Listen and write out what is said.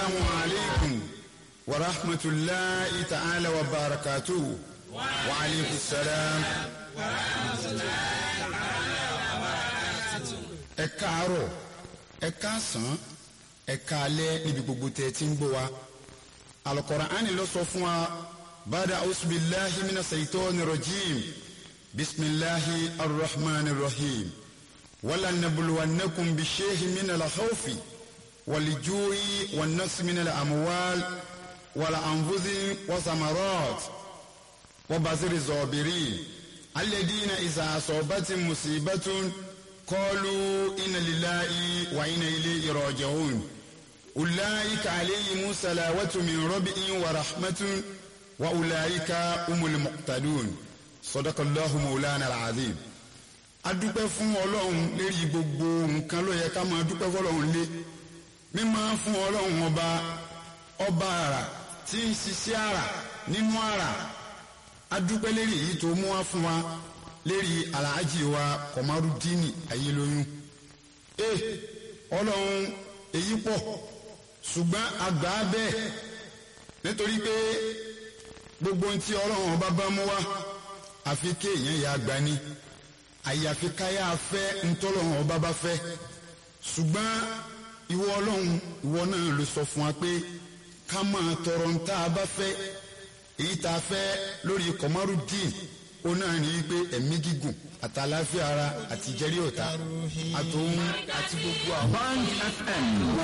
السلام عليكم ورحمة الله تعالى وبركاته وعليكم السلام ẹ káàárọ̀ ẹ káàsán ẹ káalẹ́ níbi gbogbo tẹ́ ti ń gbọ́ wa Al-Qur'ani ló sọ fún wa bada ausubillahi mina saitoni rajim bisimilahi arrahmani rahim wala nabluwannakum bishehi mina la khawfi walijui wannasi mina la amuwal wala anfusi wasamarat wabasiri zobirin alladina isa asobati musibatun قالوا إن لله وإنا إليه راجعون أولئك عليهم صلوات من ربهم ورحمة وأولئك هم المقتدون صدق الله مولانا العظيم adúpẹ́ fún ọlọ́run lérí gbogbo nǹkan ló yẹ ká máa dúpẹ́ fọlọ́run lé mímọ́ fún ọlọ́run ọba ọba àrà tí ń ṣiṣẹ́ àrà nínú àrà adúpẹ́ lérí èyí tó mú wá fún wa lérí alhaji wa kọmarudini ayélóyún e ọlọ́run èyí pọ̀ ṣùgbọ́n àgbà bẹ́ẹ̀ nítorí pé gbogbo ohun tí ọlọ́run ọba bá mú wá àfi kéèyàn yà gbà ní àyàfi káyà fẹ́ ntọ́lọ́run ọba bá fẹ́ ṣùgbọ́n ìwọ ọlọ́run ìwọ náà ló sọ fún wa pé ká máa tọrọ ń tá a bá fẹ́ èyí tá a fẹ́ lórí kọmarudini ó náà ní wípé ẹ̀mí gígùn àtàláfíà ara àti ìjẹ́rí ọ̀tá àtòun àti gbogbo àwọn. Band FM